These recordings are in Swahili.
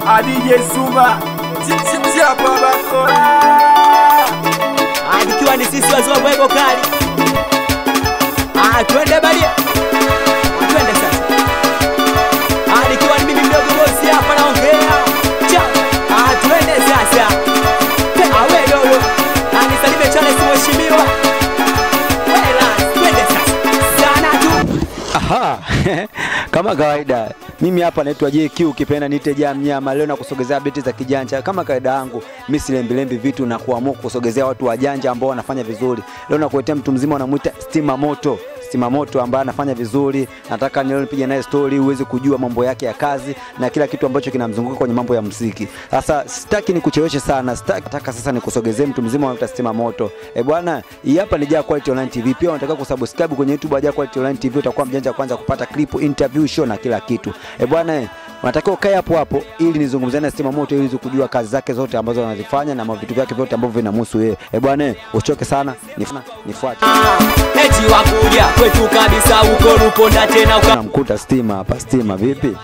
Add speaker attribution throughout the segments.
Speaker 1: adije Suma Chapa Bakora
Speaker 2: Ikiwa ni sisi wazee wa Bwego kali. Ah, twende badia. Ah, twende sasa. Ah, nikiwa ni mimi mdogo bosi hapa naongea. Cha. Ah, twende sasa. Ah, we dogo. Ah, nisalime Charles mheshimiwa. Wela, twende sasa. Sana tu.
Speaker 3: Aha, kama kawaida mimi hapa naitwa JQ ukipenda niite Jam Nyama. Leo nakusogezea beti za kijanja kama kawaida yangu, mimi silembilembi vitu na kuamua kusogezea watu wajanja ambao wanafanya vizuri. Leo nakuletea mtu mzima wanamuita Stima Moto. Stima Moto ambaye anafanya vizuri, nataka leo nipige naye story uweze kujua mambo yake ya kazi na kila kitu ambacho kinamzunguka kwenye mambo ya muziki. Sasa sitaki nikucheleweshe sana, sitaki nataka sasa nikusogezee mtu mzima wanaita Stima Moto. Eh bwana, hii hapa ni Jaa Quality Online TV. Pia unataka kusubscribe kwenye YouTube ya Jaa Quality Online TV, utakuwa mjanja wa kwanza kupata clip, interview, show na kila kitu. Eh bwana, eh, unatakiwa ukae hapo hapo ili nizungumzane na Stima Moto ili uweze kujua kazi zake zote ambazo anazifanya na vitu vyake vyote ambavyo vinamhusu yeye. Eh bwana, eh, usichoke sana, nif- nifuate.
Speaker 2: Eti wakuja kwetu kabisa uko Ruponda tena uka
Speaker 3: Namkuta Stima hapa. Stima vipi?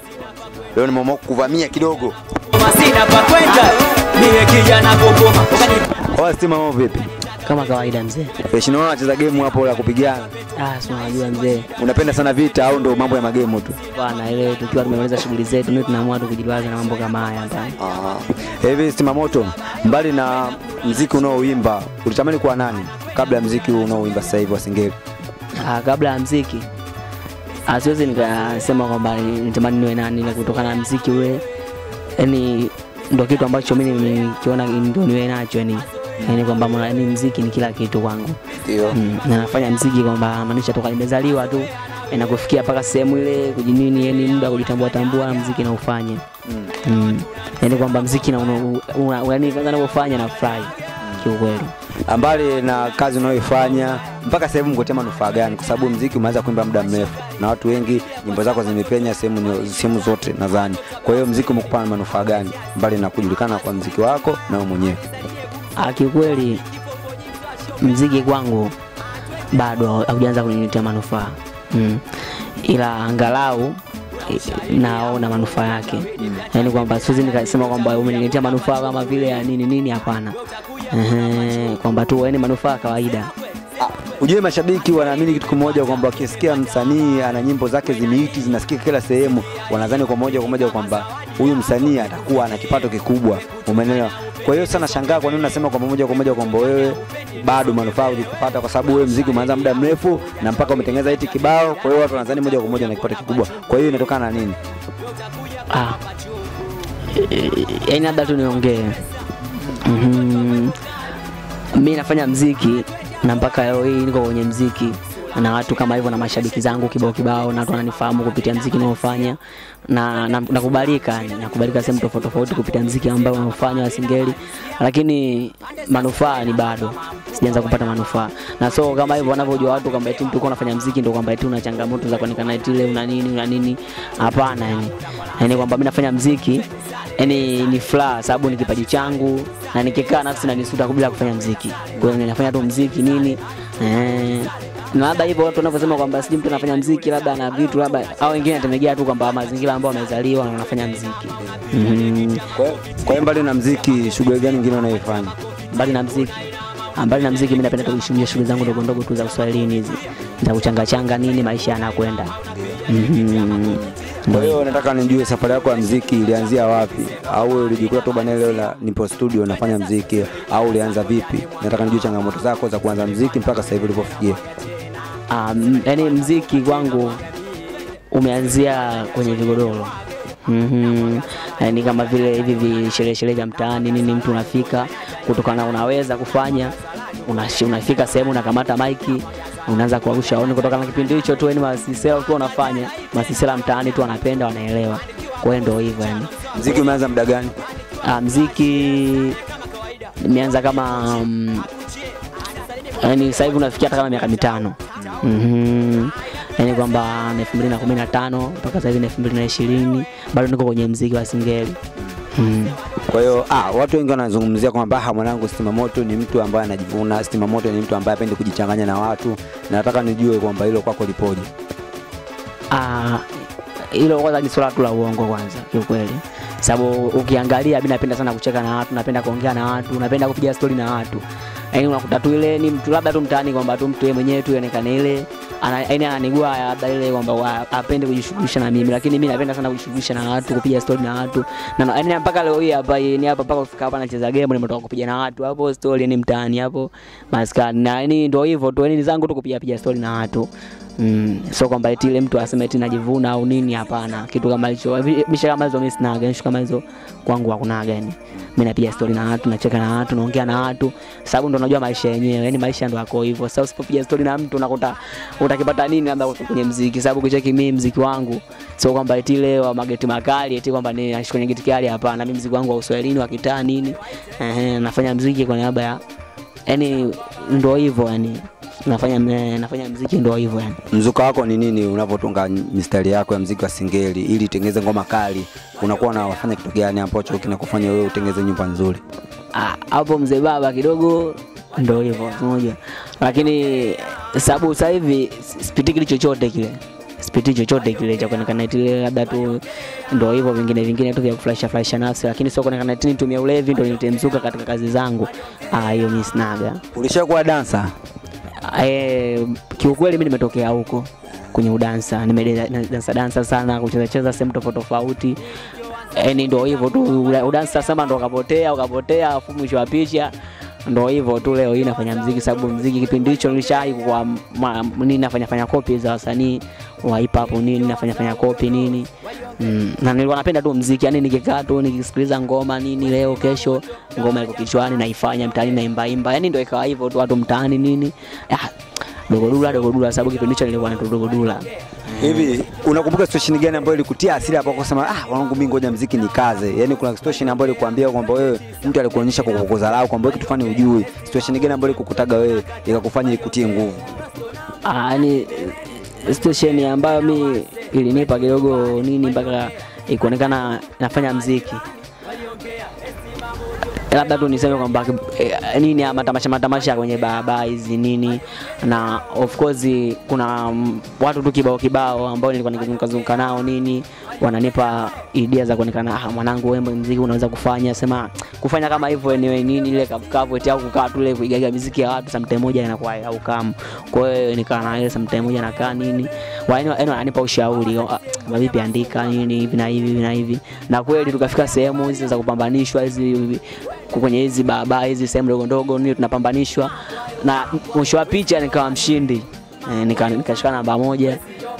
Speaker 3: Leo nimeamua kukuvamia kidogo.
Speaker 2: masina pa kwenda. Mie kijana kokoma. Ukani
Speaker 3: Kwa Stima mambo vipi?
Speaker 4: kama kawaida mzee.
Speaker 3: Fresh naona anacheza game hapo la kupigana.
Speaker 4: Ah, si unajua mzee
Speaker 3: Unapenda sana vita au ndo mambo ya magemu tu?
Speaker 4: bwana, ile tukiwa tumemaliza shughuli zetu ndio tunaamua tu kujilaza na mambo kama haya hapa.
Speaker 3: Hivi Stima Moto, mbali na mziki unaoimba, ulitamani kuwa nani kabla ya mziki huu unaoimba sasa hivi wa Singeli?
Speaker 4: Ah, kabla ya mziki ah, siwezi nikasema kwamba nitamani niwe nani, na kutokana na mziki ule, yani ndo kitu ambacho mimi nimekiona ndio niwe nacho yani yani kwamba mwana- yani mziki ni kila kitu kwangu
Speaker 3: Ndio.
Speaker 4: mm, na nafanya mziki kwamba maanisha toka nimezaliwa tu na kufikia mpaka sehemu ile kujinini, yani muda wa kujitambua tambua na mziki naufanye
Speaker 3: Mm.
Speaker 4: mm. yani kwamba mziki na una- una- yani kwanza navyofanya na furahi kiukweli.
Speaker 3: Mbali na kazi unayoifanya mpaka sasa hivi mkotea manufaa gani? Kwa sababu mziki umeanza kuimba muda mrefu na watu wengi, nyimbo zako zimepenya sehemu nyo- sehemu zote nadhani. Kwa hiyo mziki umekupa na manufaa gani mbali na kujulikana kwa mziki wako na wewe mwenyewe?
Speaker 4: Ah, kiukweli mziki kwangu bado haujaanza kuniletea manufaa mm. ila angalau eh, naona manufaa yake yaani kwamba siwezi nikasema kwamba umeniletea manufaa kama vile ya nini nini hapana Ehe, kwamba tu yani manufaa ya kawaida
Speaker 3: Ujue mashabiki wanaamini kitu kimoja kwamba wakisikia msanii ana nyimbo zake zimeiti zinasikika kila sehemu, wanadhani kwa moja kwa moja kwamba huyu msanii atakuwa ana kipato kikubwa, umeelewa? Kwa hiyo sana shangaa kwa nini unasema kwamba moja kwa moja kwamba wewe bado manufaa hujapata, kwa sababu wewe mziki umeanza muda mrefu na mpaka umetengeneza hiti kibao, kwa hiyo watu wanadhani moja kwa moja na kipato kikubwa. Kwa hiyo inatokana na nini?
Speaker 4: ah. Eh, yaani labda tu niongee Mhm. mi nafanya mziki na mpaka leo hii niko kwenye mziki na watu kama hivyo na mashabiki zangu kibao kibao na watu wananifahamu kupitia mziki naofanya na na- nakubalika yani, nakubalika sehemu tofauti tofauti kupitia mziki ambao unaofanya wa singeli lakini manufaa ni bado sijaanza kupata manufaa na so kama hivyo wanavyojua watu kwamba eti mtu uko unafanya mziki ndio kwamba eti una changamoto za kuonekana eti ile una nini una nini hapana yani yani kwamba mimi nafanya mziki yani ni furaha sababu ni kipaji changu na nikikaa nafsi na nisuta bila kufanya mziki kwa hiyo ninafanya tu mziki nini eh, na labda hivyo watu wanavyosema kwamba sijui mtu anafanya mziki labda na vitu labda au wengine anategemea tu kwamba mazingira ambayo wamezaliwa na wanafanya mziki mm,
Speaker 3: Kwa hiyo- kwa hiyo mbali na mziki, shughuli gani nyingine unayoifanya?
Speaker 4: mbali na mziki ah, mbali na mziki mimi napenda tu kushughulia shughuli zangu ndogo ndogo tu za uswahilini hizi za kuchanga changa nini maisha yanakwenda Mhm.
Speaker 3: Kwa hiyo nataka nijue safari yako ya mziki ilianzia wapi, au wewe ulijikuta tu bana leo la nipo studio nafanya mziki, au ulianza vipi? Nataka nijue changamoto zako za kuanza mziki mpaka sasa hivi ulipofikia.
Speaker 4: um, yani mziki kwangu umeanzia kwenye vigodoro mm-hmm. yani kama vile hivi visherehe sherehe vya mtaani nini mtu unafika kutokana unaweza kufanya unashi- unafika sehemu unakamata maiki unaanza kuwarusha oni kutokana na kipindi hicho tu yani masisela ukiwa unafanya masisela mtaani tu wanapenda wanaelewa kwa hiyo ndio hivyo yani
Speaker 3: Mziki umeanza muda gani?
Speaker 4: Ah, mziki nimeanza kama um, yani sasa hivi unafikia hata kama miaka mitano mm-hmm. yani kwamba na elfu mbili na kumi na tano mpaka sasa hivi na elfu mbili na ishirini bado niko kwenye mziki wa singeli mm.
Speaker 3: Kwa hiyo ah, watu wengi wanazungumzia kwamba ah, mwanangu Stima Moto ni mtu ambaye anajivuna, Stima Moto ni mtu ambaye hapendi kujichanganya na watu, na nataka nijue kwamba hilo kwako lipoje.
Speaker 4: Ah, hilo kwanza ni swala tu la uongo kwanza kiukweli sababu ukiangalia mimi napenda sana kucheka na watu napenda kuongea na watu napenda kupiga stori na watu yaani unakuta tu ile ni mtu labda tu mtaani kwamba tu mtu yeye mwenyewe tu ionekane ile ana- yaani ananigua labda ile kwamba wa- apende kujishughulisha na mimi lakini mimi napenda sana kujishughulisha na watu kupiga stori na watu na na- yaani mpaka leo hii hapa ni hapa mpaka kufika hapa nacheza game nimetoka kupiga na watu hapo stori ni mtaani hapo maskani na yaani ndio hivyo tu yaani ni zangu tu kupiga piga stori na watu Mm, so kwamba eti ile mtu aseme eti najivuna au nini, hapana. Kitu kama hicho, vi- misha kama hizo mimi sinaga, issue kama hizo kwangu hakunaga yani. Mimi napiga story na watu, nacheka na watu, naongea na watu, sababu ndo najua maisha yenyewe, yani maisha ndo yako hivyo. Sasa usipopiga story na mtu unakuta utakipata nini labda kwenye mziki, sababu kicheki mimi mziki wangu sio kwamba eti ile wa mageti makali eti kwamba ni naishi kwenye geti kali, hapana. Mimi mziki wangu wa Uswahilini wa kitaa nini, ehe, nafanya mziki kwa niaba ya yani, ndo hivyo yani, nafanya eh, nafanya mziki ndo hivyo yani.
Speaker 3: Mzuka wako ni nini unapotunga mistari yako ya mziki wa singeli ili itengeze ngoma kali? Unakuwa unafanya kitu gani ambacho kinakufanya wewe utengeze nyumba nzuri?
Speaker 4: Ah, hapo mzee baba kidogo ndo hivyo moja, lakini sababu sasa hivi sipitiki chochote kile sipiti chochote kile cha kuonekana eti ile labda tu ndo hivyo vingine vingine tu vya kufurahisha furahisha nafsi, lakini sio kuonekana eti nitumie ulevi ndo nitemzuka katika kazi zangu. Ah, hiyo mimi sinaga.
Speaker 3: Ulishakuwa dansa?
Speaker 4: Eh, kiukweli mimi nimetokea huko kwenye udansa, nimedansa dansa sana, kucheza cheza sehemu tofauti tofauti. Yaani ndio hivyo tu, ula- udansa sema ndo ukapotea ukapotea, afu mwisho wa picha ndo hivyo tu. Leo hii nafanya mziki, sababu mziki kipindi hicho nilishai kwa ma- nini, nafanya fanya kopi za wasanii wa hip hop nini, nafanya fanya kopi nini mm. na nilikuwa napenda tu mziki, yani nikikaa tu nikisikiliza ngoma nini, leo kesho ngoma iko kichwani, naifanya mtaani, naimba imba, yani ndio ikawa hivyo tu, watu mtaani nini ah, dogodula dogodula, sababu kipindi hicho nilikuwa naitwa dogodula
Speaker 3: Hivi unakumbuka situation gani ambayo ilikutia hasira hapo kusema ah, wanangu mimi ngoja mziki ni kaze? Yaani kuna situation ambayo ilikuambia kwamba wewe mtu alikuonyesha kwa kukudharau kwamba wewe kitu fulani hujui. Situation gani ambayo ilikukutaga wewe ikakufanya ikutie nguvu?
Speaker 4: Ah, yani situation ambayo mi ilinipa kidogo nini mpaka ikuonekana nafanya mziki labda tu niseme kwamba eh, nini ya matamasha matamasha kwenye barabara hizi nini, na of course kuna mm, watu tu kibao kibao ambao nilikuwa nikizunguka nao nini, wananipa idea za kuonekana, ah, mwanangu wewe mziki unaweza kufanya, sema kufanya kama hivyo anyway nini ile kavukavu eti au kukaa tu ile kuigaga miziki ya watu sometime moja inakuwa au kam. Kwa hiyo nikaa na ile sometime moja nakaa nini, wani yani wananipa ushauri ah, kama vipi andika nini hivi na hivi hivi na hivi, na kweli tukafika sehemu hizi za kupambanishwa hizi kwenye hizi barabara hizi sehemu ndogo ndogo nini tunapambanishwa, na mwisho wa picha nikawa mshindi e, nika, nikashika namba moja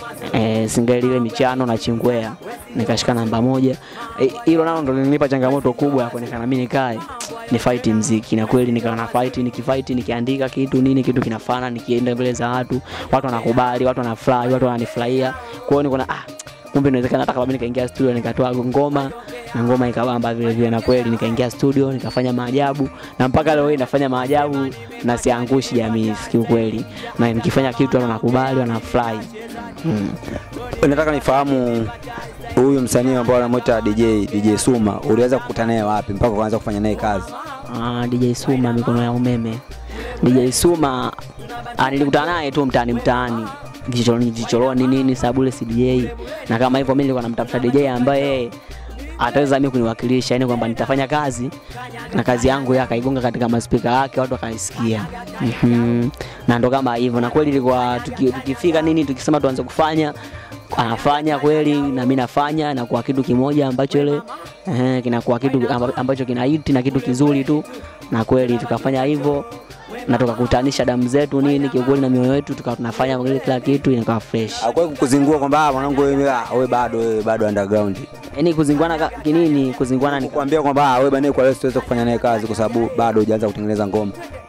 Speaker 4: e, singeli ile michano na chingwea nikashika namba moja Eh, hilo nalo ndo lilinipa changamoto kubwa ya kuonekana mimi nikae ni fight mziki, na kweli nikawa na fight, nikifight nikiandika kitu nini kitu kinafana, nikienda mbele za watu, watu wanakubali, watu wanafurahi, watu wananifurahia. Kwa hiyo niko na ah, kumbe inawezekana hata kama mimi nikaingia studio nikatoa ngoma na ngoma ikabamba vile vile, na kweli nikaingia studio nikafanya maajabu, na mpaka leo hii nafanya maajabu na siangushi jamii kiukweli, na nikifanya kitu watu wanakubali, wanafurahi mm.
Speaker 3: Nataka nifahamu huyu msanii ambao anamwita DJ DJ Suma, uliweza kukutana naye wapi mpaka ukaanza kufanya naye kazi?
Speaker 4: Ah, DJ Suma mikono ya umeme. DJ Suma ah, nilikutana naye tu mtaani mtaani vichoroni vichoroni nini sababu ile si DJ na kama hivyo mimi nilikuwa namtafuta DJ ambaye ataweza mimi kuniwakilisha, yani kwamba nitafanya kazi na kazi yangu yeye akaigonga katika maspika yake watu wakaisikia. Mhm. Na ndo kama hivyo, na kweli ilikuwa tuki- tukifika nini tukisema tuanze kufanya anafanya kweli na mimi nafanya na kwa kitu kimoja ambacho ile eh, kinakuwa kitu amba- ambacho kina hiti na kitu kizuri tu, na kweli tukafanya hivyo na tukakutanisha damu zetu nini kiukweli na mioyo yetu tukawa tunafanya ile kila kitu inakuwa fresh.
Speaker 3: Hakuwahi kukuzingua kwamba ah, mwanangu wewe ah, wewe bado wewe bado underground.
Speaker 4: Yaani kuzingwana ka- kinini kuzingwana ni
Speaker 3: Kuambia kwamba ah, wewe bana kwa leo siwezi kufanya naye kazi kwa sababu bado hujaanza kutengeneza ngoma.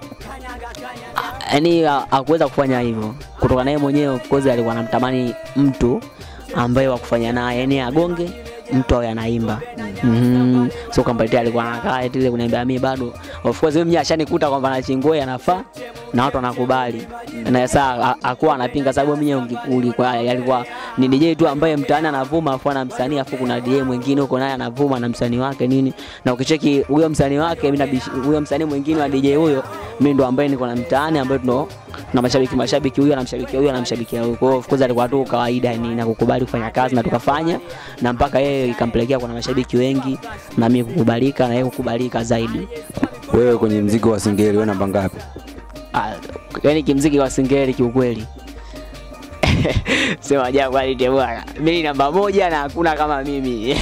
Speaker 4: yani hakuweza kufanya hivyo kutoka naye mwenyewe of course alikuwa anamtamani mtu ambaye wa kufanya naye yani agonge mtu awe anaimba mm-hmm. so kwamba eti alikuwa anakaa eti ile kuniambia mimi bado of course mimi ashanikuta kwamba na chingwe anafaa na watu wanakubali na saa akuwa anapinga sababu mimi ungikuli kwa alikuwa ni DJ tu ambaye mtaani anavuma afu ana msanii afu kuna DJ mwingine huko naye anavuma na msanii wake nini na ukicheki huyo msanii wake mimi nabishi- huyo msanii mwingine wa DJ huyo mimi ndo ambaye niko na mtaani ambaye tuno na mashabiki mashabiki huyo anamshabikia huyo anamshabikia huyo kwa hiyo of course alikuwa tu kawaida ni na kukubali kufanya kazi na tukafanya na mpaka yeye ikampelekea kuna mashabiki wengi na mimi kukubalika na yeye kukubalika zaidi
Speaker 3: Wewe kwenye mziki wa Singeli wewe namba ngapi?
Speaker 4: Ah, yani kimziki wa singeli kiukweli sema ja quality bwana mimi namba moja na hakuna kama mimi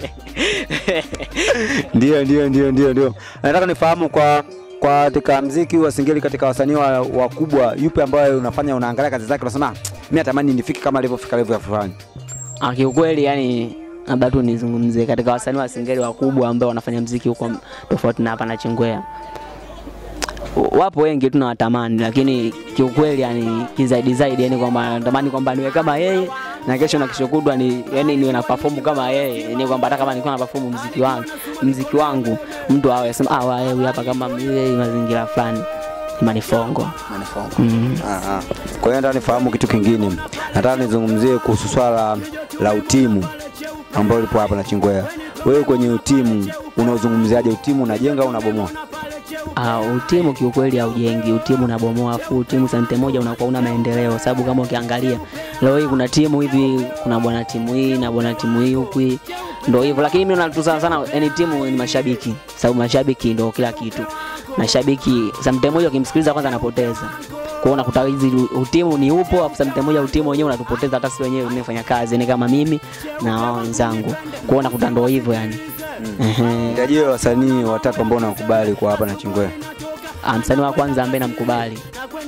Speaker 3: Ndio, ndio, ndio, ndio, ndio. Nataka nifahamu kwa kwa katika mziki wa Singeli, katika wasanii wa- wakubwa, yupi ambaye unafanya unaangalia kazi zake unasema "Ah, mimi natamani nifike kama alivyofika level ya fulani.
Speaker 4: Ah, kiukweli yani labda tu nizungumzie katika wasanii wa singeli wakubwa ambao wanafanya mziki huko tofauti na hapa na Chingwea. Wapo wengi tu nawatamani, lakini kiukweli yani kizaidi zaidi yani kwamba natamani kwamba niwe kama yeye na kesho na kesho kutwa ni yani niwe na perform kama yeye, yani kwamba hata kama nilikuwa na perform mziki wangu mziki wangu mtu awe sema ah, wewe huyu hapa kama yeye mazingira fulani manifongo mm.
Speaker 3: Aha. Kwa hiyo nataka nifahamu kitu kingine, nataka nizungumzie kuhusu swala la utimu ambao lipo hapa na Chingwea. Wewe kwenye utimu unaozungumziaje? Utimu unajenga au unabomoa?
Speaker 4: Uh, utimu kiukweli haujengi, utimu unabomoa, afu utimu sante moja unakuwa una maendeleo, sababu kama ukiangalia leo hii kuna timu hivi, kuna bwana timu hii na bwana timu hii huku, hii, ndo hivyo. Lakini mimi naona tu sana sana, yani timu ni mashabiki, sababu mashabiki ndo kila kitu. Mashabiki sante moja ukimsikiliza kwanza anapoteza kwa hiyo unakuta hizi utimu ni upo, afu sante moja utimu wenyewe unatupoteza hata sisi wenyewe tunafanya kazi, ni kama mimi na wao wenzangu, kwa hiyo unakuta ndo hivyo yani. Ehe.
Speaker 3: Nitajie wasanii watatu ambao unakubali kwa hapa na Chingwea.
Speaker 4: Ah, msanii wa kwanza ambaye namkubali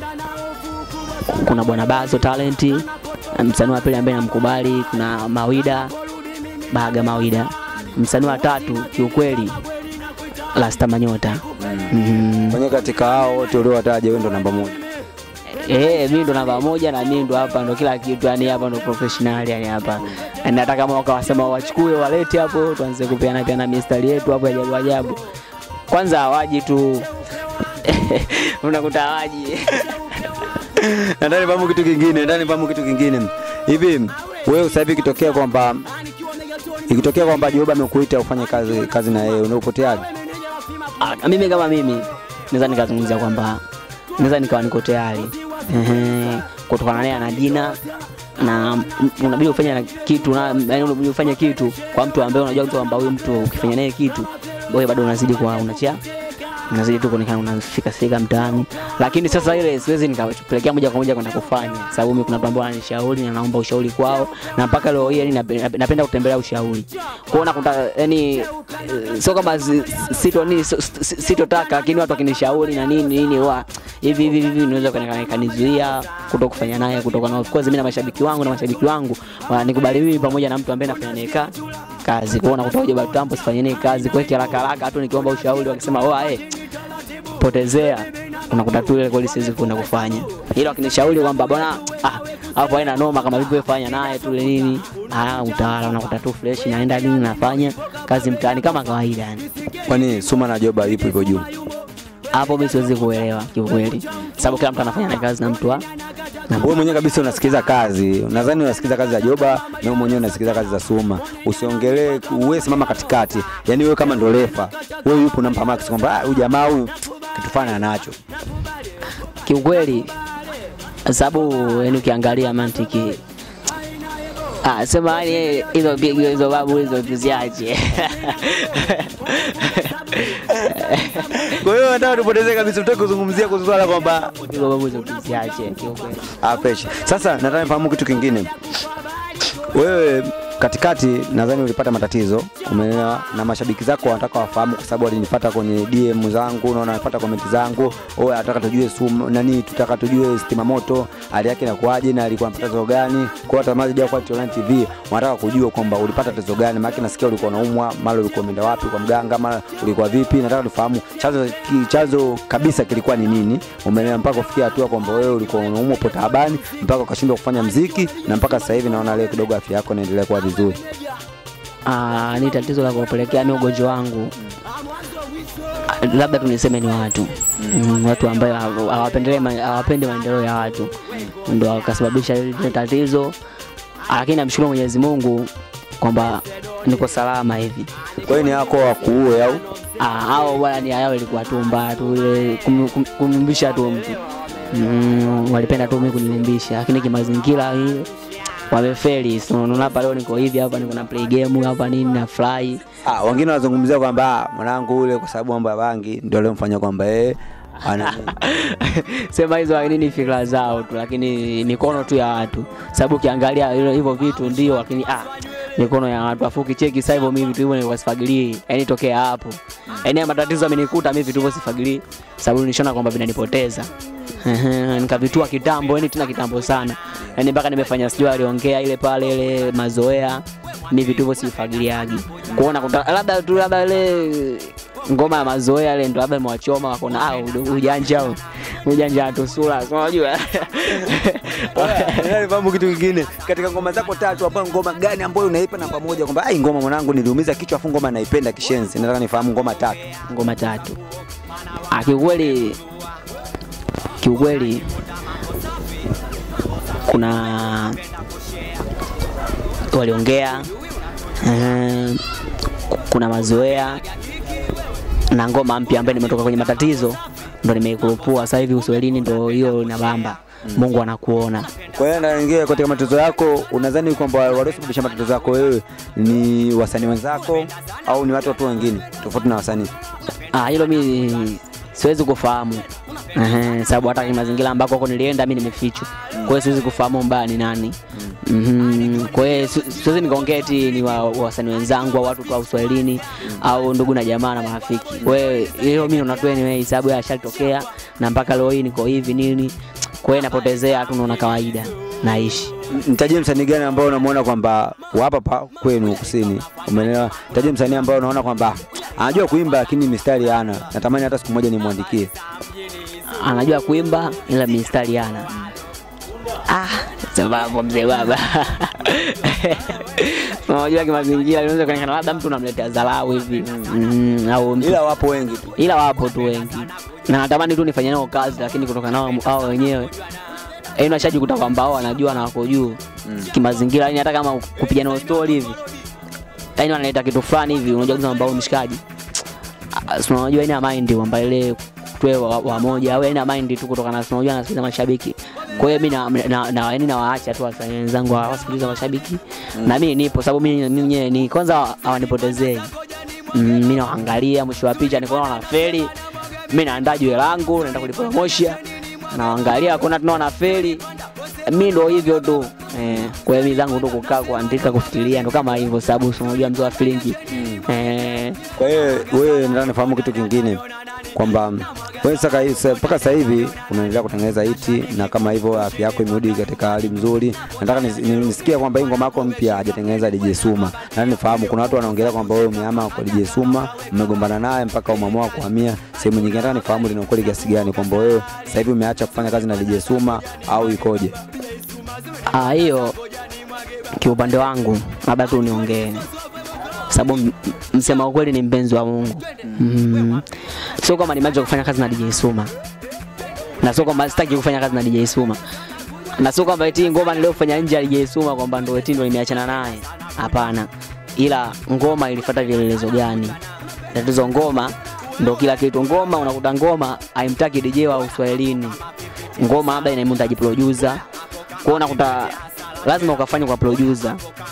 Speaker 4: kuna bwana Bazo Talenti. Msanii wa pili ambaye namkubali kuna Mawida Baga Mawida. Msanii wa tatu kiukweli Lasta Manyota. Mm.
Speaker 3: Kwenye katika hao wote uliowataja, wewe ndo namba moja.
Speaker 4: Eh, mimi ndo namba moja na mimi ndo hapa ndo kila kitu yani hapa ndo professional yani hapa. Na Nataka kama wakawasema wachukue walete hapo tuanze kupeana peana mistari yetu hapo ya ajabu ajabu. Kwanza hawaji tu unakuta hawaji
Speaker 3: Nataka nifahamu kitu kingine, nataka nifahamu kitu kingine. Hivi wewe sasa hivi ikitokea kwamba ikitokea kwamba Joba amekuita ufanye kazi kazi na yeye, unapoteaje?
Speaker 4: Ah, mimi kama mimi naweza nikazungumzia kwamba naweza nikawa niko tayari Ehe, kutokana naye ana jina na m- unabidi ufanye na kitu na yani unabidi ufanye kitu kwa mtu ambaye unajua mtu kwamba huyu mtu ukifanya naye kitu wewe bado unazidi kuwa unachia unazidi tu kuonekana unafika fika mtaani, lakini sasa ile siwezi nikapelekea moja kwa moja kwenda kufanya, sababu mimi kuna watu ambao wananishauri na naomba ushauri kwao, na mpaka leo hii yani nape- napenda kutembelea ushauri kwao, nakuta yani eh, sio kama si- sito nini sio- si- sitotaka, lakini watu wakinishauri na nini nini wa hivi hivi hivi, inaweza kani- kanizuia kuto kufanya naye, kutoka na of course mimi na mashabiki wangu na mashabiki wangu wananikubali mimi pamoja na mtu ambaye nafanya naye ka- kazi kwao, nakuta hoja batambo sifanye naye kazi kwa haraka haraka tu, nikiomba ushauri wakisema oa eh potezea unakuta tu ile kweli siwezi kwenda kufanya ila wakinishauri kwamba bwana ah hapo haina noma kama vipi wewe fanya naye tu ile nini ah utawala unakuta tu fresh naenda nini nafanya kazi mtaani kama kawaida yani
Speaker 3: Kwani Suma na Joba ipo ipo juu?
Speaker 4: hapo mimi siwezi kuelewa kiukweli sababu kila mtu anafanya na kazi na mtu wa na
Speaker 3: Wewe mwenyewe kabisa unasikiza kazi, nadhani unasikiza kazi za Joba na wewe mwenyewe unasikiza kazi za Suma. Usiongelee, wewe simama katikati, yaani wewe kama ndo refa, wewe yupo unampa max kwamba "Ah, huyu jamaa huyu kitu fulani anacho.
Speaker 4: kiukweli sababu yani ukiangalia mantiki Ah, sema yani hizo pigo hizo babu hizo tuziache.
Speaker 3: Kwa hiyo nataka tupotezee kabisa, tutaki kuzungumzia kuhusu swala kwamba
Speaker 4: Hizo babu hizo tuziache kiukweli.
Speaker 3: Ah, fresh. Sasa nataka nifahamu kitu kingine. Wewe katikati nadhani ulipata matatizo, umeelewa, na mashabiki zako wanataka wafahamu, kwa sababu walinifuata kwenye DM zangu, naona wanafuata comment zangu, oh, nataka tujue sumu nani, tutaka tujue Stima Moto hali yake inakuaje na alikuwa anapata tatizo gani. Kwa watazamaji wa Quality Online TV wanataka kujua kwamba ulipata tatizo gani, maana nasikia ulikuwa unaumwa, mara ulikuwa umeenda wapi kwa mganga, mara ulikuwa vipi. Nataka tufahamu chanzo ki- chanzo kabisa kilikuwa ni nini, umeelewa, mpaka kufikia hatua kwamba wewe ulikuwa unaumwa upo taabani mpaka ukashindwa kufanya mziki, na mpaka sasa hivi naona leo kidogo afya yako inaendelea kuwa vizuri.
Speaker 4: Ah, ni tatizo la kupelekea mimi ugonjwa wangu. ah, labda tu niseme ni watu mm, watu ambayo hawa- hawapendelei ma- hawapendi maendeleo ya watu ndo wakasababisha ile tatizo, lakini namshukuru Mwenyezi Mungu kwamba niko salama hivi.
Speaker 3: Kwa hiyo ni yako wakuue au
Speaker 4: Ah, hao bwana ni yao ilikuwa tu mbaya tu ile kum- kum- kumyumbisha tu mtu mm, walipenda tu mimi kuniumbisha, lakini kimazingira hii wamefeli. So, unaona hapa leo niko hivi hapa, niko na play game hapa nini na fly
Speaker 3: Ah, wengine wanazungumzia kwamba ah, mwanangu ule kwa sababu mambo ya bangi ndio aliyomfanya kwamba yeye ana
Speaker 4: sema hizo lakini ni fikra zao tu, lakini mikono tu ya watu, sababu ukiangalia hilo- hivyo vitu ndio, lakini ah, mikono ya watu. Afu ukicheki sasa hivyo mimi vitu hivyo nilikuwa sifagilii, yani tokea hapo, yani haya matatizo amenikuta mimi vitu hivyo sifagilii, sababu nishona kwamba vinanipoteza Ehe, nikavitua kitambo, yani tena kitambo sana, yani mpaka nimefanya sijui aliongea ile pale ile mazoea, mimi vitu hivyo sifagiliagi, kuona kuta- labda tu labda ile ngoma ya mazoea ile ndo labda imewachoma wakaona ah, udu- ujanja huu. ujanja tu sura, si unajua
Speaker 3: Nifahamu kitu kingine katika ngoma zako tatu hapa, ngoma gani ambayo unaipa namba moja kwamba ai, ngoma mwanangu niliumiza kichwa, afu ngoma naipenda kishenzi. Nataka nifahamu ngoma tatu.
Speaker 4: ngoma tatu. Ah, kiukweli kiukweli kuna waliongea eh, kuna mazoea na ngoma mpya ambayo nimetoka kwenye matatizo ndo nimeikurupua sasa hivi uswahilini ndo hiyo inabamba Mungu anakuona
Speaker 3: Kwa hiyo naingia katika matatizo yako, unadhani kwamba waliosababisha matatizo yako wewe ni wasanii wenzako au ni watu watu wengine tofauti na wasanii?
Speaker 4: Ah, hilo mi siwezi kufahamu Ehe, sababu hata kwenye mazingira ambako huko nilienda mi nimefichwa, kwa hiyo siwezi kufahamu mbaya ni nani. Mhm, Kwa hiyo si- siwezi nikaongea eti ni wa- wasanii wenzangu au watu tu wa Uswahilini au ndugu na jamaa na marafiki. Kwa hiyo hiyo mimi naona tu anyway, sababu yashalitokea na mpaka leo hii niko hivi nini, kwa hiyo napotezea tu, naona kawaida naishi.
Speaker 3: Mtajie msanii gani ambao unamuona kwamba hapa pa kwenu kusini, umeelewa? Mtajie msanii ambao unaona kwamba anajua kuimba lakini mistari hana, natamani hata siku moja nimwandikie.
Speaker 4: anajua kuimba ila mistari hana. Ah, sababu mzee baba. Unajua kimazingira inaweza kuonekana labda mtu unamletea dharau hivi mm, au mtu
Speaker 3: Ila wapo wengi tu.
Speaker 4: ila wapo tu wengi na natamani tu nifanye nao kazi, lakini kutokana nao hao wenyewe yaani unashajikuta kwamba hao wanajua na wako juu kimazingira, yani hata kama kupiga nao story hivi, yani wanaleta kitu fulani hivi, unajua kabisa kwamba huyu mshikaji Ah, si unajua ina mind kwamba ile tuwe wa- wamoja au ina mind tu kutokana na si unajua nasikiliza mashabiki. Kwa hiyo mimi na, na, na, yani nawaacha tu wasanii wenzangu wasikiliza mashabiki na mimi nipo, sababu mimi mimi mwenyewe ni kwanza hawanipotezei mm, mimi naangalia mwisho wa picha nikaona wanafeli, mimi naandaa jiwe langu naenda kulipromosha, naangalia kuna tunao wanafeli, mimi ndo hivyo tu eh, kwa hiyo mimi zangu tu kukaa kuandika kufikiria ndo kama hivyo, sababu si unajua mzee wa filingi eh,
Speaker 3: Kwa hiyo wewe nataka nifahamu kitu kingine kwamba wewe sasa hii- mpaka sasa hivi unaendelea kutengeneza hiti na kama hivyo afya yako imerudi katika hali nzuri. Nataka nis- ni- nisikie kwamba hii ngoma yako mpya hajatengeneza DJ Suma. Nataka nifahamu kuna watu wanaongelea kwamba wewe umehama kwa DJ Suma, mmegombana naye mpaka umeamua kuhamia sehemu nyingine. Nataka nifahamu lina ukweli kiasi gani kwamba wewe sasa hivi umeacha kufanya kazi na DJ Suma au ikoje?
Speaker 4: Ah, hiyo kiupande wangu labda tu niongee sababu m- m- msema ukweli ni mpenzi wa Mungu mm. Sio kwamba nimeacha kufanya kazi na DJ Suma na sio kwamba sitaki kufanya kazi na DJ Suma na sio kwamba eti ngoma niliyofanya nje ya DJ Suma kwamba ndo eti ndo nimeachana naye. Hapana, ila ngoma ilifuata vielelezo gani? Tatizo ngoma ndo kila kitu. Ngoma unakuta ngoma haimtaki DJ wa Uswahilini, ngoma labda inamhitaji producer kwa unakuta lazima ukafanya kwa producer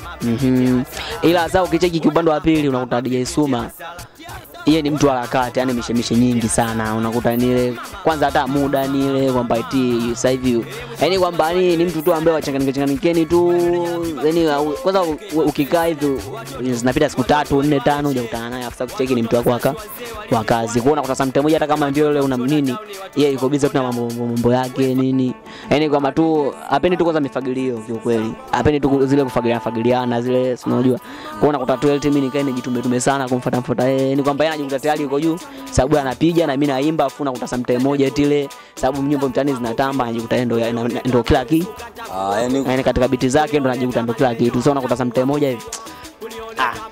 Speaker 4: mm ila sasa ukicheki kiupande wa pili unakuta DJ Suma yeye ni mtu wa harakati, yani mishemishe nyingi sana. Unakuta nile kwanza hata muda nile kwamba eti sasa hivi yani kwamba ni, ni mtu tu ambaye wachanganike changanikeni tu yani au- kwanza u- u- ukikaa hivi zinapita siku tatu nne tano hujakutana naye, afisa kucheki ni mtu wako waka wa kazi. Kwa unakuta samtime moja hata kama ndio ile una nini, yeye yuko busy tu na mambo mambo yake nini, yani kwamba tu apendi tu kwanza mifagilio kiukweli, apendi tu zile kufagilia fagiliana zile, si unajua. Kwa unakuta tu eti mimi nikae nijitume tume sana kumfuata mfuata yeye, ni kwamba yeye anajikuta tayari yuko juu, sababu anapiga na mimi naimba, afu unakuta samtime moja eti ile, sababu nyimbo mtaani zinatamba, anajikuta yeye ndo ndo- ndo kila kitu
Speaker 3: Ah, yani
Speaker 4: yani katika biti zake ndo anajikuta ndo kila kitu. Sasa unakuta samtime moja hivi ah,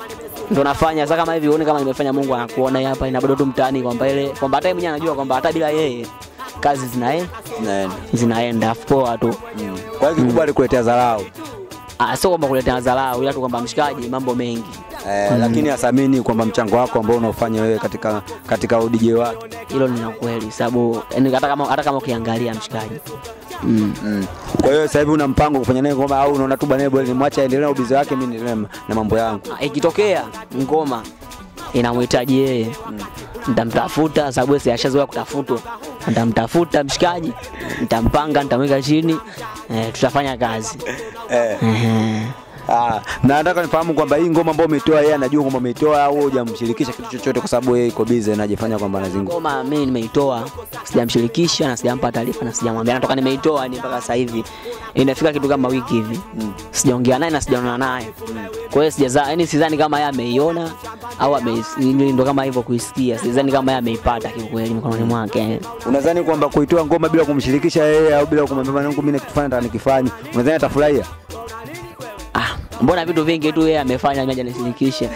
Speaker 4: ndo nafanya sasa kama hivi uone kama nimefanya Mungu anakuona hapa inabado tu mtaani kwamba ile kwamba hata yeye mwenyewe anajua kwamba hata bila yeye kazi zinaenda
Speaker 3: Naenda.
Speaker 4: zinaenda afu poa tu
Speaker 3: Kwa hiyo kikubwa alikuletea dharau.
Speaker 4: Ah, sio kwamba kuletea dharau ila tu kwamba mshikaji mambo mengi
Speaker 3: Eh, lakini athamini kwamba mchango wako ambao unaofanya wewe katika katika udj wake.
Speaker 4: hilo ni la kweli sababu yani hata kama hata kama ukiangalia mshikaji mm.
Speaker 3: Mm. Kwa hiyo sasa hivi una mpango kufanya naye ngoma au unaona tu bwana bwana nimwache aendelee na ubizi wake mimi niendelee na- na mambo yangu.
Speaker 4: Ah, ikitokea ngoma inamhitaji yeye nitamtafuta sababu si ashazoea kutafutwa nitamtafuta mshikaji nitampanga nitamweka chini eh, tutafanya kazi
Speaker 3: Eh.
Speaker 4: Ehe.
Speaker 3: Ah, na nataka nifahamu kwamba hii ngoma ambayo umetoa yeye anajua kwamba umeitoa au hujamshirikisha kitu chochote kwa sababu yeye iko busy na ajifanya kwamba anazingo.
Speaker 4: ngoma mimi nimeitoa sijamshirikisha na sijampa taarifa na sijamwambia natoka nimeitoa ni mpaka sasa hivi inafika kitu kama wiki hivi sijaongea naye na sijaonana naye kwa hiyo sijaza yani sidhani kama yeye ameiona au ame ndo kama hivyo kuisikia sidhani kama yeye ameipata kiukweli mikononi mwake
Speaker 3: Unadhani kwamba kuitoa ngoma bila kumshirikisha yeye au bila kumwambia mwanangu mimi nakifanya nataka nikifanye, unadhani atafurahia?
Speaker 4: ah mbona vitu vingi tu yeye amefanya mimi hajanishirikisha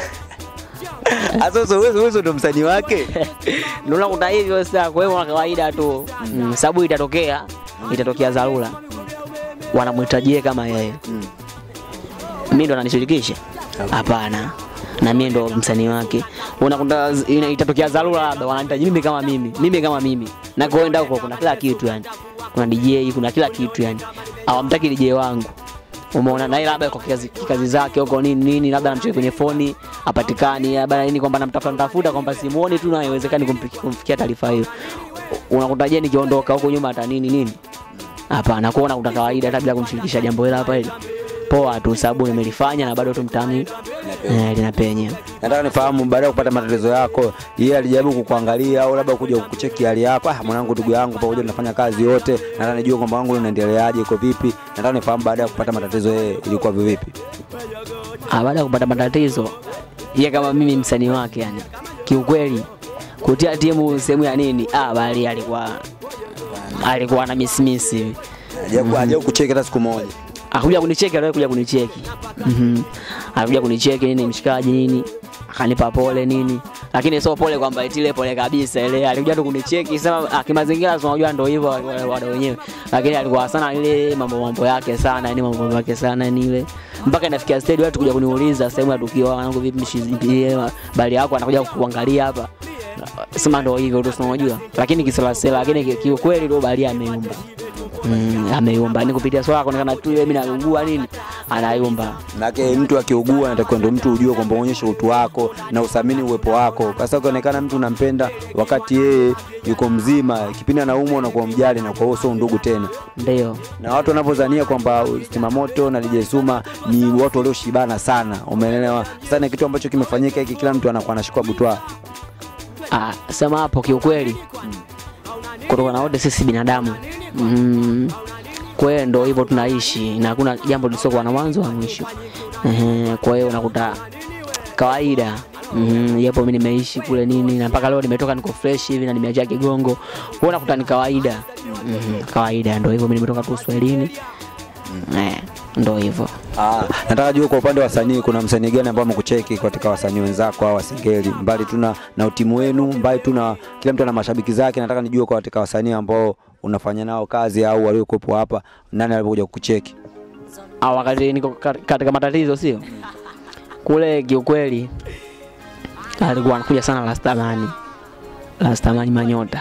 Speaker 3: Sasa sasa wewe wewe ndo msanii wake.
Speaker 4: ndio unakuta hivyo sasa kwa hiyo kwa kawaida tu mm, sababu itatokea itatokea dharura wanamhitajie kama yeye mi ndo ananishirikisha hapana na mimi ndo msanii wake unakuta z- ina- itatokea dharura labda wanahitaji mimi kama mimi mimi kama mimi na kuenda huko kuna kila kitu yani kuna DJ kuna kila kitu yani hawamtaki DJ wangu umeona naye labda kwa kazi, kazi zake huko nini nini labda namcheki kwenye foni apatikani labda nini kwamba namtafuta nitafuta kwamba simuoni tu na haiwezekani kumfikia, kumfikia taarifa hiyo unakuta je nikiondoka huko nyuma hata nini nini hapana kuona kuna kawaida hata bila kumshirikisha jambo hilo hapa hili poa tu sababu nimelifanya na bado tu mtaani eh, linapenya
Speaker 3: Nataka nifahamu baada ya kupata matatizo yako, yeye alijaribu kukuangalia au labda kuja kukucheki hali yako, ah, mwanangu, ndugu yangu, pamoja tunafanya kazi yote, nataka nijue kwamba wangu unaendeleaje, iko vipi. Nataka nifahamu baada ya kupata matatizo yeye ilikuwa vipi.
Speaker 4: Ah, baada ya kupata matatizo ye kama mimi msanii wake yani kiukweli kutia timu sehemu ya nini ah, bali alikuwa alikuwa na misimisi hivi
Speaker 3: Hajaku hajaku kucheki hata siku moja.
Speaker 4: akuja kunicheki aliwahi kuja kunicheki Mhm. alikuja kunicheki nini mshikaji nini akanipa pole nini lakini sio pole kwamba eti ile pole kabisa ile alikuja tu kunicheki sema ah, kimazingira si unajua ndio hivyo wale wale wenyewe lakini alikuwa sana ile mambo mambo yake sana yani mambo mambo yake sana yani ile mpaka inafikia stage watu kuja kuniuliza sehemu ya tukio wanangu vipi mshizi bali yako anakuja kuangalia hapa sema ndio hivyo tu si unajua lakini kiselasela lakini ki- kiukweli tu bali ameyumba Mm, ameyumba ni kupitia swala kuonekana tu yeye mimi naugua nini anayumba
Speaker 3: Maanake mtu akiugua anatakiwa ndo mtu ujue kwamba uonyeshe utu wako na uthamini uwepo wako. Sasa ukionekana mtu unampenda wakati yeye yuko mzima, kipindi anaumwa unakuwa mjali na kwa hiyo sio ndugu tena.
Speaker 4: ndio
Speaker 3: na watu wanavyodhania kwamba Stima Moto na DJ Suma ni watu walioshibana sana, umeelewa? Sasa ni kitu ambacho kimefanyika hiki, kila mtu anakuwa anashikwa butwa.
Speaker 4: ah, sema hapo kiukweli kutokana na wote sisi binadamu mm, kwa hiyo ndo hivyo tunaishi na hakuna jambo lisiokuwa na mwanzo wa mwisho Ehe, kwa hiyo unakuta kawaida Mhm, japo mi nimeishi kule nini na mpaka leo nimetoka niko fresh hivi na nimeachia kigongo kwa hiyo unakuta ni kawaida Mhm, kawaida ndo hivyo mi nimetoka tu uswahilini Eh, ndo hivyo
Speaker 3: Ah, nataka jua kwa upande wa wasanii, kuna msanii gani ambao amekucheki katika wasanii wenzako au wasingeli, mbali tu na na utimu wenu, mbali tu na kila mtu ana mashabiki zake. Nataka nijue kwa katika wasanii ambao unafanya nao kazi au waliokuwepo hapa, nani alipokuja kukucheki?
Speaker 4: au wakati niko kat- katika matatizo sio kule kiukweli alikuwa anakuja sana lastamani lastamani manyota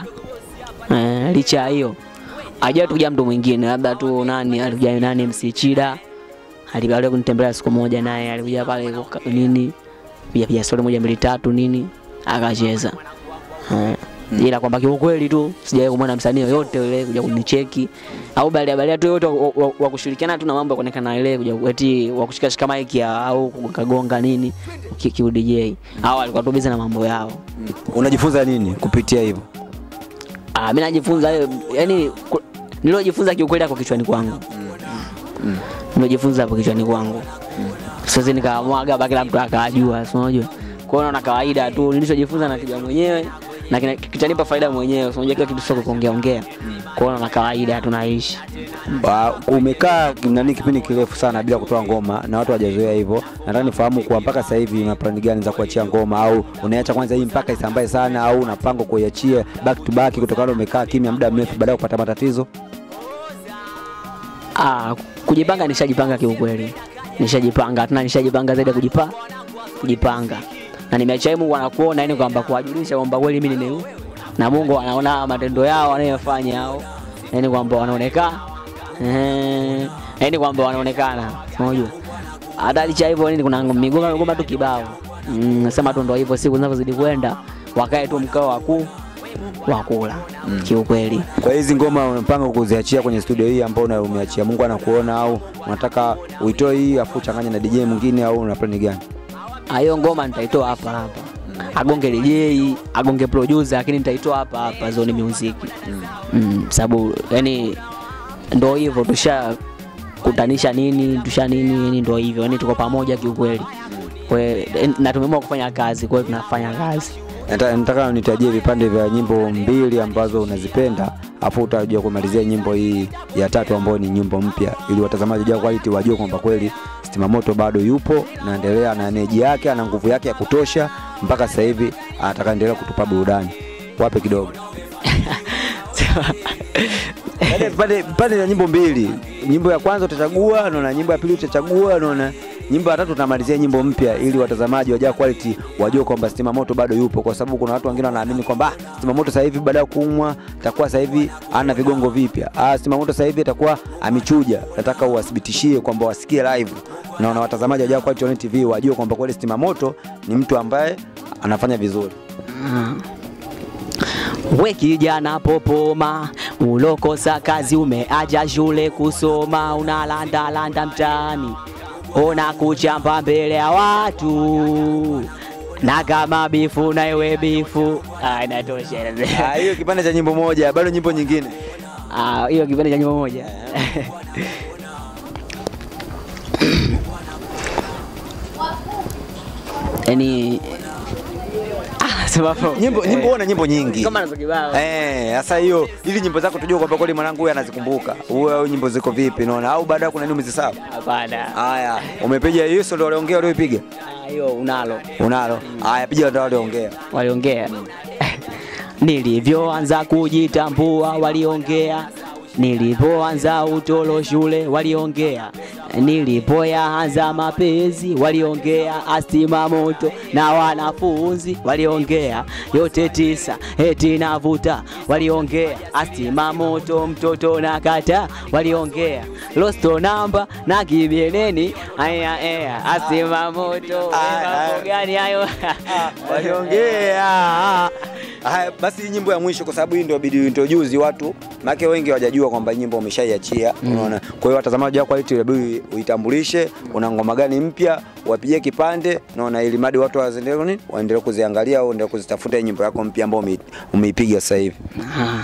Speaker 4: eh, licha ya hiyo ajawahi kuja mtu mwingine labda tu nani alikuja nani MC Chida alibalia kunitembelea siku moja naye alikuja pale kuka- nini pia pia stori moja mbili tatu nini akacheza eh. ila kwamba kiukweli tu sijawahi kumwona msanii yoyote yule kuja kunicheki au balia balia tu yote wa- wa wa kushirikiana tu na mambo ya kuonekana ile kuja eti wa kushika shika mic ya au kugonga nini ki, ki DJ au alikuwa tu busy na mambo yao
Speaker 3: Unajifunza nini kupitia hivyo?
Speaker 4: ah mimi najifunza hayo yani ku- nilojifunza kiukweli hapo kichwani kwangu nilojifunza hapo kichwani kwangu siwezi nikamwaga hapa kila mtu akajua si unajua kwa hiyo naona kawaida tu nilichojifunza na kijua mwenyewe na kina- kitanipa faida mwenyewe. So, Unajua kila kitu sio kuongea ongea, kuona na kawaida tunaishi.
Speaker 3: Ba- umekaa nani kipindi kirefu sana bila kutoa ngoma na watu hawajazoea hivyo. Nataka nifahamu kuwa mpaka sasa hivi una plani gani za kuachia ngoma, au unaacha kwanza hii mpaka isambae sana, au unapanga kuiachia back to back kutokana na umekaa kimya muda mrefu baada ya kupata matatizo?
Speaker 4: Ah, kujipanga nishajipanga kiukweli, nishajipanga tena, nishajipanga zaidi ya kujipa kujipanga, na nimeacha Mungu anakuona, yani kwamba kuwajulisha kwamba kweli mimi nime na Mungu anaona matendo yao wanayofanya hao, yani kwamba wanaonekana eh, yani kwamba wanaonekana, unajua hata licha hivyo nini, kuna migoma migoma tu kibao mm, nasema tu ndo hivyo, siku zinavyozidi kwenda wakae tu mkao wakuu wakula kiukweli.
Speaker 3: Kwa hizi ngoma unapanga kuziachia kwenye studio hii ambayo una- umeachia, Mungu anakuona, au unataka uitoe hii afu uchanganye na DJ mwingine, au una plani gani?
Speaker 4: Ah, hiyo ngoma nitaitoa hapa hapa agonge DJ agonge producer lakini nitaitoa hapa hapa Zone Music mm. sababu yani ndo hivyo tusha kutanisha nini tusha nini yani ndo hivyo yani tuko pamoja kiukweli kwa hiyo, eh, na tumeamua kufanya kazi kwa hiyo tunafanya kazi
Speaker 3: Nata- Nataka nitajie vipande vya nyimbo mbili ambazo unazipenda, afu utajua kumalizia nyimbo hii ya tatu ambayo ni nyimbo mpya, ili watazamaji wa quality wajue kwamba kweli Stima Moto bado yupo naendelea na energy yake, ana nguvu yake ya kutosha mpaka sasa hivi anataka endelea kutupa burudani. Wape kidogo Yaani vipande vipande vya nyimbo mbili, nyimbo ya kwanza utachagua, naona nyimbo ya pili utachagua, naona nyimbo ya tatu utamalizia nyimbo mpya, ili watazamaji wa Jaa Quality wajue kwamba Stima Moto bado yupo, kwa sababu kuna watu wengine wanaamini kwamba ah, Stima Moto sasa hivi baada ya kuumwa atakuwa sasa hivi ana vigongo vipya. Ah, Stima Moto sasa hivi atakuwa amechuja. Nataka uwathibitishie kwamba wasikie live na na watazamaji wa Jaa Quality Online TV wajue kwamba kweli Stima Moto ni mtu ambaye anafanya vizuri.
Speaker 4: we kijana popoma ulokosa kazi umeaja shule kusoma unalandalanda mtaani ona kuchamba mbele ya watu na kama bifu na iwe bifu Ah, inatosha
Speaker 3: Ah, hiyo kipande cha nyimbo moja, bado nyimbo nyingine.
Speaker 4: Ah, hiyo kipande cha nyimbo moja yani ah, sababu
Speaker 3: Nyimbo nyimbo una nyimbo nyingi.
Speaker 4: kama nazo kibao
Speaker 3: Eh, sasa hiyo ili nyimbo zako tujue kwamba kweli mwanangu huyu anazikumbuka. Huyu au nyimbo ziko vipi naona au baadaye kuna nini umezisahau?
Speaker 4: hapana
Speaker 3: Haya, umepiga hiyo sio ndio waliongea walioipiga?
Speaker 4: Ah, hiyo unalo
Speaker 3: Unalo. Haya, piga ndio waliongea.
Speaker 4: waliongea nilivyoanza kujitambua waliongea nilipoanza utolo shule waliongea nilipoyaanza mapenzi waliongea astima moto na wanafunzi waliongea yote tisa eti navuta waliongea astima moto mtoto na kata waliongea losto namba na kibieleni aya aya astima moto
Speaker 3: Aya, aya.
Speaker 4: mambo gani hayo
Speaker 3: Waliongea. Haya, basi hii nyimbo ya mwisho kwa sababu hii ndio bidi introduce watu. Maana wengi hawajajua kwamba hii nyimbo umeshaiachia, unaona. Kwa hiyo watazamaji wako quality inabidi uitambulishe, una ngoma gani mpya, wapigie kipande, unaona ili madi watu waendelee nini? Waendelee kuziangalia au endelee kuzitafuta hii nyimbo yako mpya ambayo ume- umeipiga sasa hivi.
Speaker 4: Ah.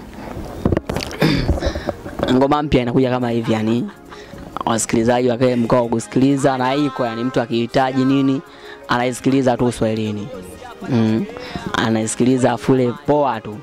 Speaker 4: ngoma mpya inakuja kama hivi yani wasikilizaji wakae mkao wa kusikiliza na iko yani mtu akihitaji nini anaisikiliza tu uswahilini mm. anaisikiliza afule poa tu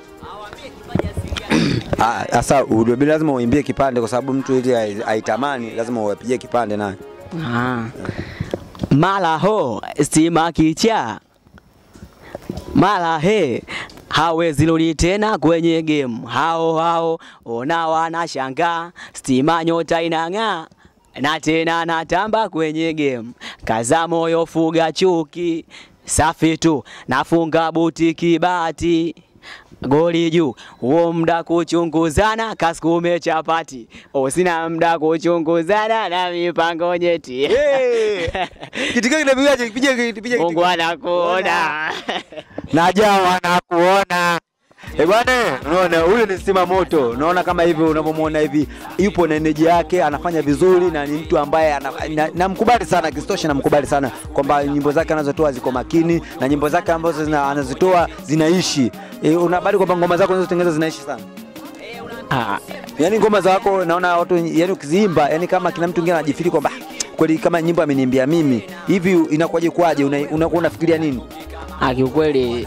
Speaker 3: Ah, Sasa udobili lazima uimbie kipande kwa sababu mtu ili ai- aitamani lazima uwapigie kipande naye.
Speaker 4: Ah. mala ho stima kicha mala he hawezi rudi tena kwenye game hao hao ona wanashangaa stima nyota inang'aa na tena natamba kwenye game kaza moyo fuga chuki safi tu nafunga buti kibati goli juu huo mda kuchunguzana kasikume chapati usina mda kuchunguzana na mipango nyeti
Speaker 3: Kitika kinapigaje? Piga piga
Speaker 4: Mungu anakuona
Speaker 3: Naja wanakuona. Eh bwana, unaona huyu ni Stima Moto. Unaona kama hivi unavyomwona hivi, yupo na energy yake, anafanya vizuri na ni mtu ambaye ana- na- namkubali sana, kisitoshe namkubali sana kwamba nyimbo zake anazotoa ziko makini na nyimbo zake ambazo zina, anazitoa zinaishi. E, unabali kwamba ngoma zako unazotengeneza zinaishi sana.
Speaker 4: Ah,
Speaker 3: Yaani ngoma zako naona watu yani ukiziimba, yani kama kila mtu mwingine anajifiri kwamba "Ah, kweli kama nyimbo ameniimbia mimi hivi, inakuwaje kwaje? Unakuwa una, unafikiria nini?
Speaker 4: ah, kiukweli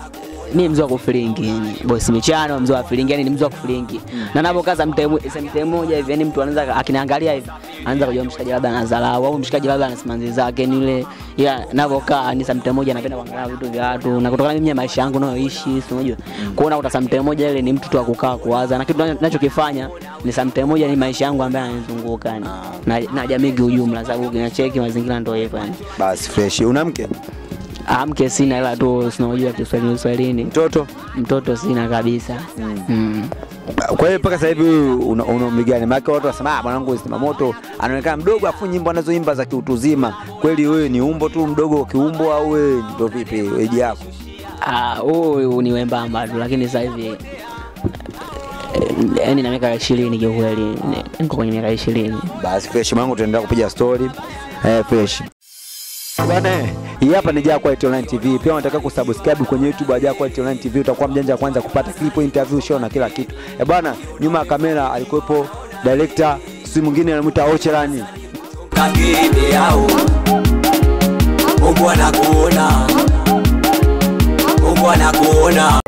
Speaker 4: mi mzee wa kufilingi yani bosi michano mzee wa filingi yani ni mzee wa kufilingi na napokaza mtee moja hivi yani mtu anaweza akiniangalia hivi anaanza kujua mshikaji labda anadharau au mshikaji labda ana simanzi zake ni ile ila navyokaa ni samte moja napenda kuangalia vitu vya watu na kutokana mimi na maisha yangu nayoishi si unajua kuona kuta samte moja ile ni mtu tu wa kukaa kuwaza na kitu ninachokifanya ni samte moja ni maisha yangu ambayo yananizunguka yani na, na jamii kiujumla sababu kinacheki mazingira ndio hivyo yani
Speaker 3: Basi fresh. Una mke?
Speaker 4: Ah, mke sina ila tu sinajua Kiswahili Kiswahilini
Speaker 3: Mtoto?
Speaker 4: mtoto sina kabisa mm.
Speaker 3: Kwa hiyo mpaka sasa hivi una una umri gani? Maana watu wasema ah, mwanangu Sima Moto anaonekana mdogo afu nyimbo anazoimba za kiutu uzima. Kweli wewe ni umbo tu mdogo kiumbo au wewe ndio vipi weji yako?
Speaker 4: Ah, huyu ni wembamba tu lakini sasa hivi eh, yaani na miaka ishirini kiukweli ni- niko kwenye miaka ishirini
Speaker 3: Basi fresh mwanangu, tunaendelea kupiga story. Eh, fresh. Bwana, eh, hii hapa ni Jaa Quality Online TV. Pia unataka kusubscribe kwenye YouTube ya Jaa Quality Online TV, utakuwa mjanja wa kwanza kupata clip, interview, show na kila kitu. Eh bwana, nyuma ya kamera alikuwepo director, si mwingine anamuita Ochelani.
Speaker 2: kakini yao Mungu anakuona Mungu anakuona